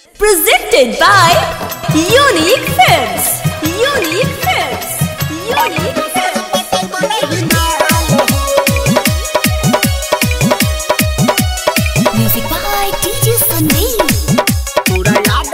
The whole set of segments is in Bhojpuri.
Presented by Unique Films. Unique Films. Unique Films. Music by DJ Sandeep.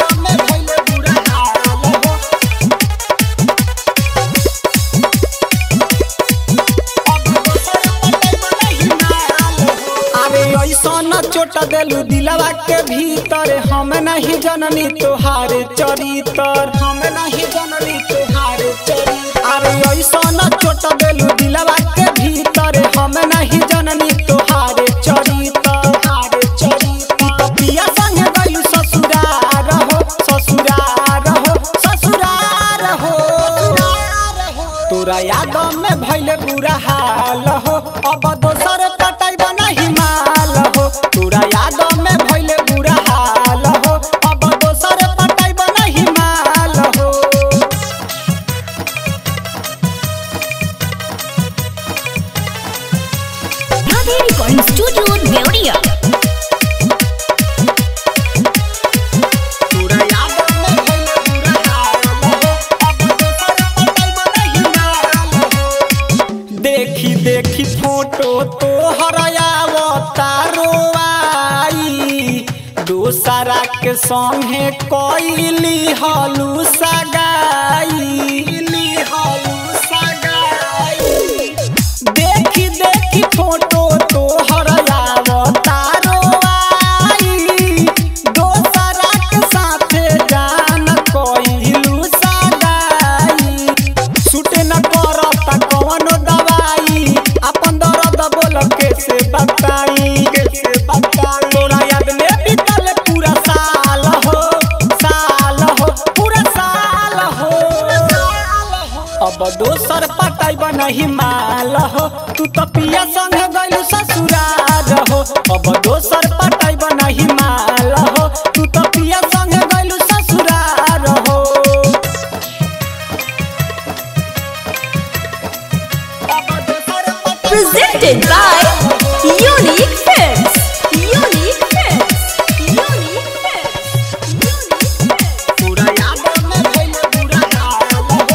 अरे ऐसन चोट देलू दिलवा के भीतर हम नहीं जननी तोहार चरितर हम नहीं जननी तोहार चरितर अरे ऐसन चोट देलू दिलवा के भीतर हम नहीं जननी तोहार चरितर हार चरितर पिया संग गयू ससुरार हो ससुरार हो ससुरार हो तोरा याद में भइले बुरा हाल हो अब दोसर कटाई नहीं माल हो तोरा याद में भइले बुरा हाल हो अब दोसर कटाई नहीं माल हो Radhe Recording Studio, Deoria. तोरा याद में भइले बुरा हाल हो अब दोसर कटाई नहीं माल हो देखी देखी फोटो तो हरयावतारो आई दूसरा के संगे कोइली हलू सगाई हलू सगाई देखी देखी फोटो तो हरयावतारो आई दोसरा के साथे जान कोइलू सगाई छूटे न करता कवनो दवाई अपन दर्द बोल कैसे बताई कैसे बताई तोरा याद में बीतल पूरा साल हो साल हो पूरा साल हो अब दोसर पटाई नहीं माल हो तू तो पिया संग गइलू ससुराल हो अब दोसर पटाई नहीं माल हो तू तो पिया संग गइलू ससुराल हो Presented by Unique Films. Unique Films. Unique Films. Unique Films. पूरा याद में भइले बुरा हाल हो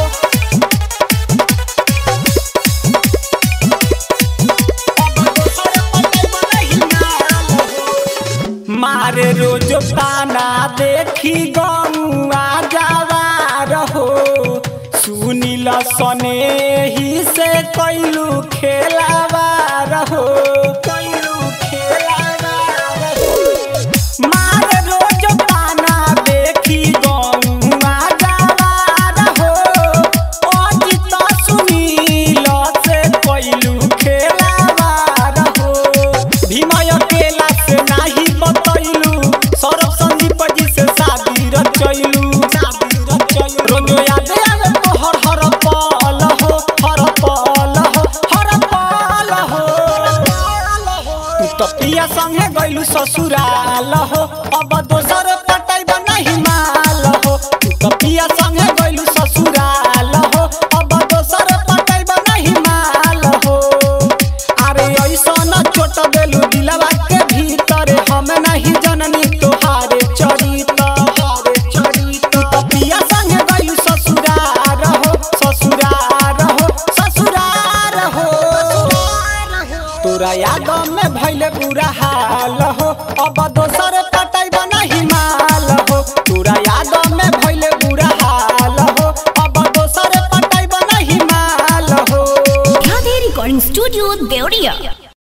अब दोसर पटाई नहीं माल हो मारे रोज ताना देखी गमुआ जावा रहो सुनील सने ही से कैलू खेलावा रहो कैलू खेलावा रहो मारे रोज ताना देखी गमुआ जावा रहो अजित सुनील से कैलू खेलावा रहो भीमय केला से नाही बतैलू सौरभ संदीप जी से शादी रचैलू रोज याद आवे तो हर हर पल हो हर पल हो हर पल हो तू तो पिया संगे गइलू ससुराल हो अब दोसर पटाई नहीं माल हो तू तो पिया संगे गइलू ससुराल हो अब दोसर पटाई नहीं माल हो अरे ऐसन चोट देलू दिलवा के भीतर हम नहीं जननी तोहारे चरितर तू तो पिया संगे गइलू ससुरार हो ससुरार हो ससुरार हो तोरा याद में भइले बुरा हाल हो अब दोसर कटाई नहीं माल हो तोरा याद में भइले बुरा हाल हो अब दोसर कटाई नहीं माल हो Radhe Recording Studio, Deoria.